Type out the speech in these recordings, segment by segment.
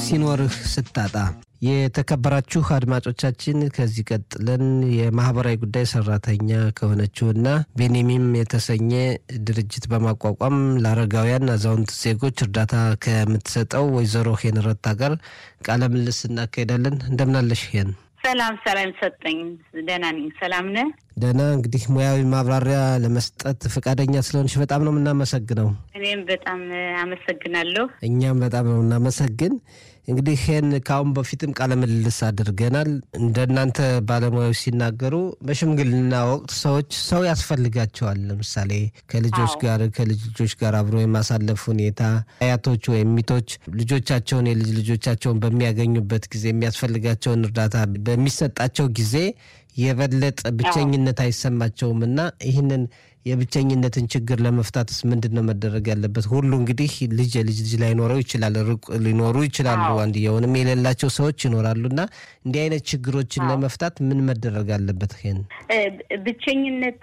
ሲኖርህ ስታጣ የተከበራችሁ አድማጮቻችን ከዚህ ቀጥለን የማህበራዊ ጉዳይ ሰራተኛ ከሆነችውና ቤኔሚም የተሰኘ ድርጅት በማቋቋም ለአረጋውያን አዛውንት ዜጎች እርዳታ ከምትሰጠው ወይዘሮ ሄን ረታ ጋር ቃለ ምልልስ እናካሄዳለን። እንደምናለሽ ሄን? ሰላም ሰላም ሰጠኝ። ደህና ነኝ። ሰላም ነህ? ደህና። እንግዲህ ሙያዊ ማብራሪያ ለመስጠት ፈቃደኛ ስለሆንሽ በጣም ነው የምናመሰግነው። እኔም በጣም አመሰግናለሁ። እኛም በጣም ነው እናመሰግን። እንግዲህ ይህን ከአሁን በፊትም ቃለ ምልልስ አድርገናል። እንደናንተ ባለሙያዎች ሲናገሩ በሽምግልና ወቅት ሰዎች ሰው ያስፈልጋቸዋል። ለምሳሌ ከልጆች ጋር ከልጅ ልጆች ጋር አብሮ የማሳለፍ ሁኔታ፣ አያቶች ወይም ሚቶች ልጆቻቸውን የልጅ ልጆቻቸውን በሚያገኙበት ጊዜ የሚያስፈልጋቸውን እርዳታ በሚሰጣቸው ጊዜ የበለጠ ብቸኝነት አይሰማቸውም እና ይህንን የብቸኝነትን ችግር ለመፍታትስ ምንድን ነው መደረግ ያለበት? ሁሉ እንግዲህ ልጅ የልጅ ልጅ ላይኖረው ይችላል፣ ሩቅ ሊኖሩ ይችላሉ፣ አንድየውንም የሌላቸው ሰዎች ይኖራሉ እና እንዲህ አይነት ችግሮችን ለመፍታት ምን መደረግ አለበት? ይሄን ብቸኝነት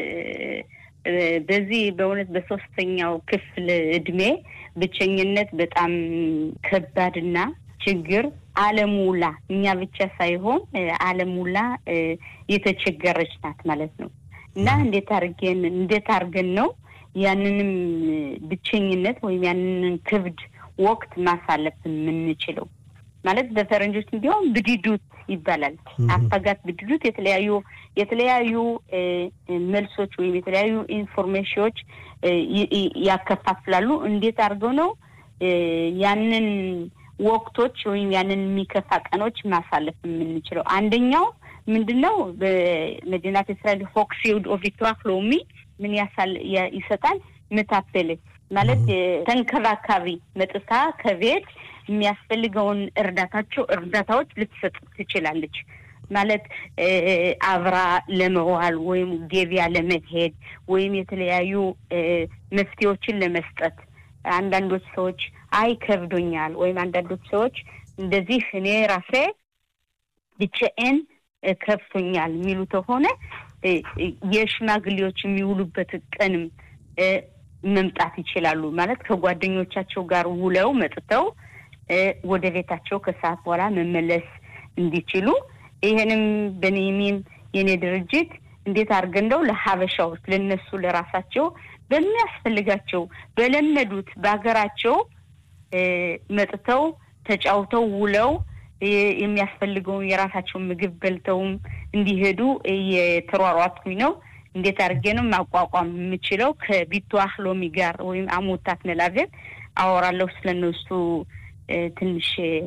በዚህ በእውነት በሶስተኛው ክፍል እድሜ ብቸኝነት በጣም ከባድና ችግር ዓለም ውላ እኛ ብቻ ሳይሆን ዓለም ውላ የተቸገረች ናት ማለት ነው። እና እንዴት አርገን እንዴት አርገን ነው ያንንም ብቸኝነት ወይም ያንንን ክብድ ወቅት ማሳለፍ የምንችለው? ማለት በፈረንጆች እንዲሁም ብድዱት ይባላል። አፈጋት ብድዱት የተለያዩ የተለያዩ መልሶች ወይም የተለያዩ ኢንፎርሜሽኖች ያከፋፍላሉ። እንዴት አድርገው ነው ያንን ወቅቶች ወይም ያንን የሚከፋ ቀኖች ማሳለፍ የምንችለው? አንደኛው ምንድን ነው? በመዲናት እስራኤል ፎክሲውድ ኦቪቷክ ሎሚ ምን ይሰጣል? ምታፈል ማለት ተንከባካቢ መጥታ ከቤት የሚያስፈልገውን እርዳታቸው እርዳታዎች ልትሰጥ ትችላለች። ማለት አብራ ለመዋል ወይም ገቢያ ለመሄድ ወይም የተለያዩ መፍትሄዎችን ለመስጠት አንዳንዶች ሰዎች አይ ከብዶኛል፣ ወይም አንዳንዶች ሰዎች እንደዚህ እኔ ራሴ ብቻዬን ከፍቶኛል የሚሉ ከሆነ የሽማግሌዎች የሚውሉበት ቀንም መምጣት ይችላሉ። ማለት ከጓደኞቻቸው ጋር ውለው መጥተው ወደ ቤታቸው ከሰዓት በኋላ መመለስ እንዲችሉ ይህንም በኔሚም የኔ ድርጅት እንዴት አድርገን ነው ለሀበሻዎች ለነሱ ለራሳቸው በሚያስፈልጋቸው በለመዱት በሀገራቸው መጥተው ተጫውተው ውለው የሚያስፈልገውን የራሳቸውን ምግብ በልተውም እንዲሄዱ እየተሯሯጥኩኝ ነው። እንዴት አድርጌ ነው ማቋቋም የምችለው? ከቢቷህ ሎሚ ጋር ወይም አሞታት መላቤት አወራለሁ ስለነሱ ትንሽ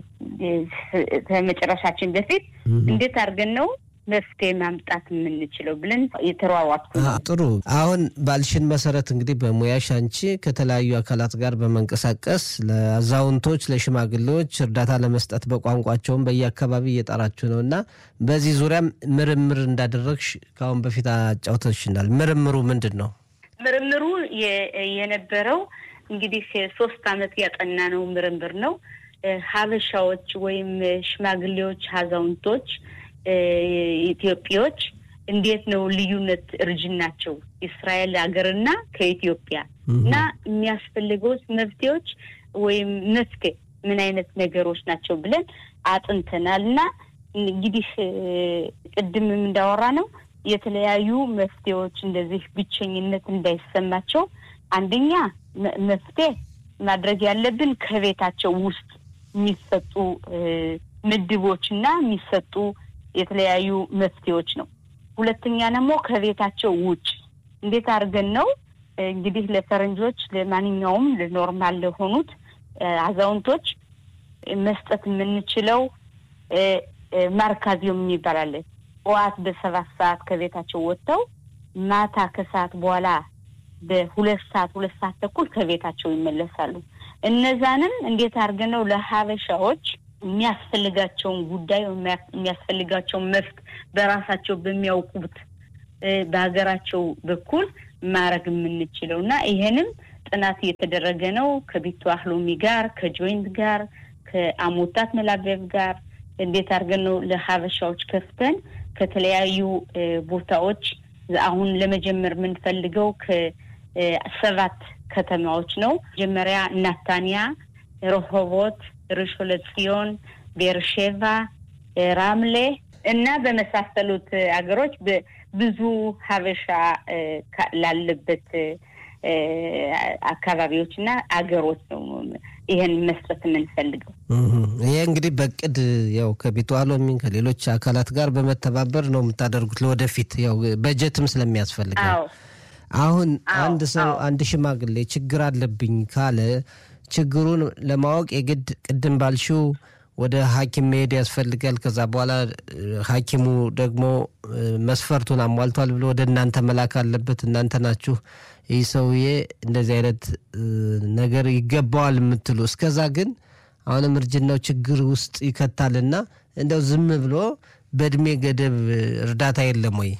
ከመጨረሻችን በፊት እንዴት አድርገን ነው መፍትሄ ማምጣት የምንችለው ብለን የተሯሯጥኩ ጥሩ። አሁን ባልሽን መሰረት እንግዲህ በሙያሽ አንቺ ከተለያዩ አካላት ጋር በመንቀሳቀስ ለአዛውንቶች፣ ለሽማግሌዎች እርዳታ ለመስጠት በቋንቋቸውም በየአካባቢ እየጠራችሁ ነው እና በዚህ ዙሪያም ምርምር እንዳደረግሽ ከአሁን በፊት አጫውተሽናል። ምርምሩ ምንድን ነው? ምርምሩ የነበረው እንግዲህ ሶስት አመት ያጠና ነው ምርምር ነው። ሀበሻዎች ወይም ሽማግሌዎች፣ አዛውንቶች ኢትዮጵዎች እንዴት ነው ልዩነት እርጅናቸው እስራኤል ሀገርና ከኢትዮጵያ እና የሚያስፈልገው መፍትሄዎች ወይም መፍትሄ ምን አይነት ነገሮች ናቸው ብለን አጥንተናል እና እንግዲህ ቅድምም እንዳወራ ነው የተለያዩ መፍትሄዎች እንደዚህ ብቸኝነት እንዳይሰማቸው አንደኛ መፍትሄ ማድረግ ያለብን ከቤታቸው ውስጥ የሚሰጡ ምድቦች እና የሚሰጡ የተለያዩ መፍትሄዎች ነው። ሁለተኛ ደግሞ ከቤታቸው ውጭ እንዴት አድርገን ነው እንግዲህ ለፈረንጆች ለማንኛውም ለኖርማል ለሆኑት አዛውንቶች መስጠት የምንችለው ማርካዚዮም የሚባል ጠዋት በሰባት ሰዓት ከቤታቸው ወጥተው ማታ ከሰዓት በኋላ በሁለት ሰዓት ሁለት ሰዓት ተኩል ከቤታቸው ይመለሳሉ። እነዛንም እንዴት አድርገን ነው ለሀበሻዎች የሚያስፈልጋቸውን ጉዳይ የሚያስፈልጋቸውን መፍት በራሳቸው በሚያውቁት በሀገራቸው በኩል ማድረግ የምንችለው እና ይሄንም ጥናት እየተደረገ ነው ከቢቱ አህሎሚ ጋር ከጆይንት ጋር ከአሞታት መላበብ ጋር እንዴት አድርገን ነው ለሀበሻዎች ከፍተን ከተለያዩ ቦታዎች አሁን ለመጀመር የምንፈልገው ከሰባት ከተማዎች ነው። መጀመሪያ ናታንያ፣ ረሆቦት፣ ርሾን ለጽዮን፣ ቤርሼቫ፣ ራምሌ እና በመሳሰሉት አገሮች ብዙ ሀበሻ ላለበት አካባቢዎች እና አገሮች ነው ይህን መስጠት የምንፈልገው። ይሄ እንግዲህ በቅድ ያው ከቤቱ አሎሚን ከሌሎች አካላት ጋር በመተባበር ነው የምታደርጉት። ለወደፊት ያው በጀትም ስለሚያስፈልግ አሁን አንድ ሰው አንድ ሽማግሌ ችግር አለብኝ ካለ ችግሩን ለማወቅ የግድ ቅድም ባልሽው ወደ ሐኪም መሄድ ያስፈልጋል። ከዛ በኋላ ሐኪሙ ደግሞ መስፈርቱን አሟልቷል ብሎ ወደ እናንተ መላክ አለበት። እናንተ ናችሁ ይህ ሰውዬ እንደዚህ አይነት ነገር ይገባዋል የምትሉ። እስከዛ ግን አሁንም እርጅናው ችግር ውስጥ ይከታልና እንደው ዝም ብሎ በእድሜ ገደብ እርዳታ የለም ወይ?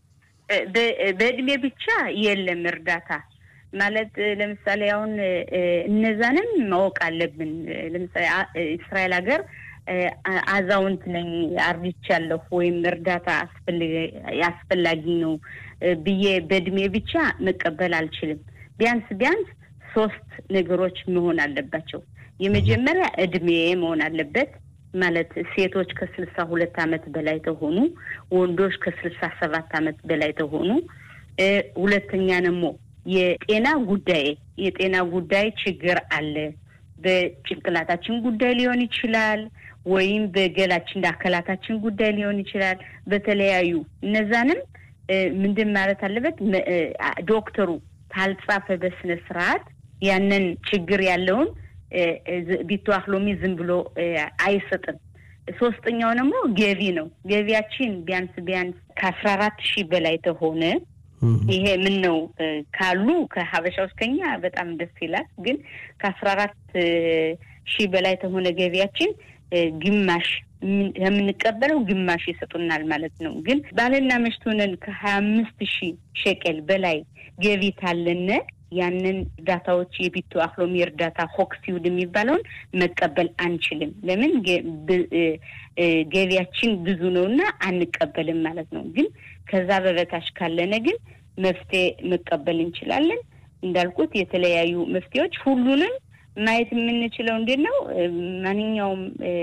በእድሜ ብቻ የለም እርዳታ ማለት ለምሳሌ አሁን እነዛንም ማወቅ አለብን። ለምሳሌ እስራኤል ሀገር አዛውንት ነኝ አርጅቻለሁ ወይም እርዳታ አስፈላጊ ነው ብዬ በእድሜ ብቻ መቀበል አልችልም። ቢያንስ ቢያንስ ሶስት ነገሮች መሆን አለባቸው። የመጀመሪያ እድሜ መሆን አለበት። ማለት ሴቶች ከስልሳ ሁለት አመት በላይ ተሆኑ፣ ወንዶች ከስልሳ ሰባት አመት በላይ ተሆኑ። ሁለተኛ ደግሞ የጤና ጉዳይ የጤና ጉዳይ ችግር አለ። በጭንቅላታችን ጉዳይ ሊሆን ይችላል፣ ወይም በገላችን አካላታችን ጉዳይ ሊሆን ይችላል። በተለያዩ እነዛንም ምንድን ማለት አለበት ዶክተሩ ካልጻፈ በስነ ስርዓት ያንን ችግር ያለውን ቢተዋህ ሎሚ ዝም ብሎ አይሰጥም። ሶስተኛው ደግሞ ገቢ ነው። ገቢያችን ቢያንስ ቢያንስ ከአስራ አራት ሺህ በላይ ተሆነ ይሄ ምን ነው ካሉ ከሀበሻ ውስጥ ከኛ በጣም ደስ ይላል። ግን ከአስራ አራት ሺህ በላይ ተሆነ ገቢያችን ግማሽ የምንቀበለው ግማሽ ይሰጡናል ማለት ነው። ግን ባልና ሚስት ሆነን ከሀያ አምስት ሺህ ሸቀል በላይ ገቢ ታለነ ያንን እርዳታዎች የቢቱ አክሎሚ እርዳታ ሆክሲውድ የሚባለውን መቀበል አንችልም። ለምን ገቢያችን ብዙ ነው እና አንቀበልም ማለት ነው። ግን ከዛ በበታች ካለነ ግን መፍትሄ መቀበል እንችላለን። እንዳልኩት የተለያዩ መፍትሄዎች ሁሉንም ማየት የምንችለው እንዴት ነው? ማንኛውም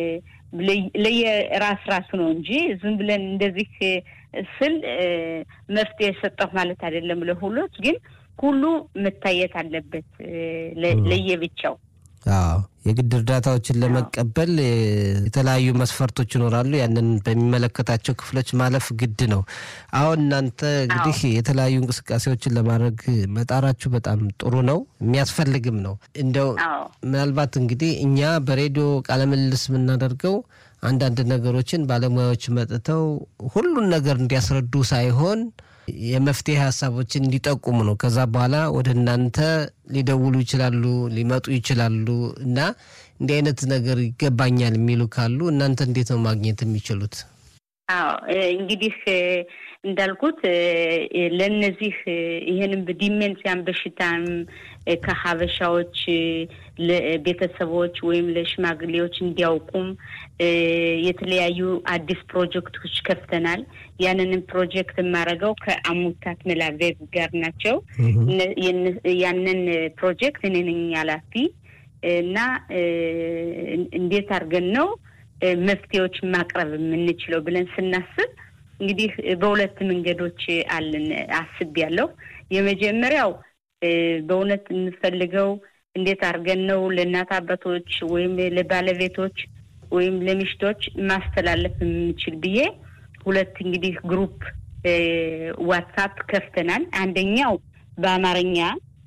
ለየራስ ራሱ ነው እንጂ ዝም ብለን እንደዚህ ስል መፍትሄ ሰጠሁ ማለት አይደለም። ለሁሎች ግን ሁሉ መታየት አለበት ለየብቻው። አዎ የግድ እርዳታዎችን ለመቀበል የተለያዩ መስፈርቶች ይኖራሉ። ያንን በሚመለከታቸው ክፍሎች ማለፍ ግድ ነው። አሁን እናንተ እንግዲህ የተለያዩ እንቅስቃሴዎችን ለማድረግ መጣራችሁ በጣም ጥሩ ነው፣ የሚያስፈልግም ነው። እንደው ምናልባት እንግዲህ እኛ በሬዲዮ ቃለምልልስ የምናደርገው አንዳንድ ነገሮችን ባለሙያዎች መጥተው ሁሉን ነገር እንዲያስረዱ ሳይሆን የመፍትሄ ሀሳቦችን እንዲጠቁሙ ነው። ከዛ በኋላ ወደ እናንተ ሊደውሉ ይችላሉ፣ ሊመጡ ይችላሉ እና እንዲህ አይነት ነገር ይገባኛል የሚሉ ካሉ እናንተ እንዴት ነው ማግኘት የሚችሉት? አዎ እንግዲህ እንዳልኩት ለእነዚህ ይህንም ዲሜንሲያን በሽታም ከሀበሻዎች ለቤተሰቦች ወይም ለሽማግሌዎች እንዲያውቁም የተለያዩ አዲስ ፕሮጀክቶች ከፍተናል። ያንንም ፕሮጀክት የማደርገው ከአሙታት መላቬዝ ጋር ናቸው። ያንን ፕሮጀክት እኔ ነኝ ኃላፊ እና እንዴት አድርገን ነው መፍትሄዎች ማቅረብ የምንችለው ብለን ስናስብ እንግዲህ በሁለት መንገዶች አለን አስቤያለሁ። የመጀመሪያው በእውነት የምፈልገው እንዴት አድርገን ነው ለእናት አባቶች ወይም ለባለቤቶች ወይም ለሚሽቶች ማስተላለፍ የምንችል ብዬ ሁለት እንግዲህ ግሩፕ ዋትሳፕ ከፍተናል። አንደኛው በአማርኛ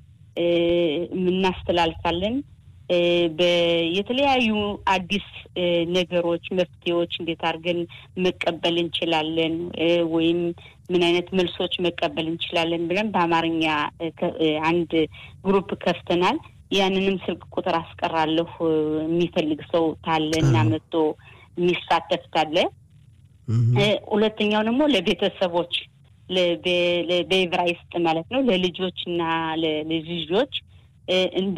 የምናስተላልፋለን የተለያዩ አዲስ ነገሮች፣ መፍትሄዎች እንዴት አድርገን መቀበል እንችላለን ወይም ምን አይነት መልሶች መቀበል እንችላለን ብለን በአማርኛ አንድ ግሩፕ ከፍተናል። ያንንም ስልክ ቁጥር አስቀራለሁ የሚፈልግ ሰው ታለ እና መጥቶ የሚሳተፍ ታለ። ሁለተኛው ደግሞ ለቤተሰቦች በዕብራይስጥ ማለት ነው ለልጆች እና ለልጅ ልጆች እንደ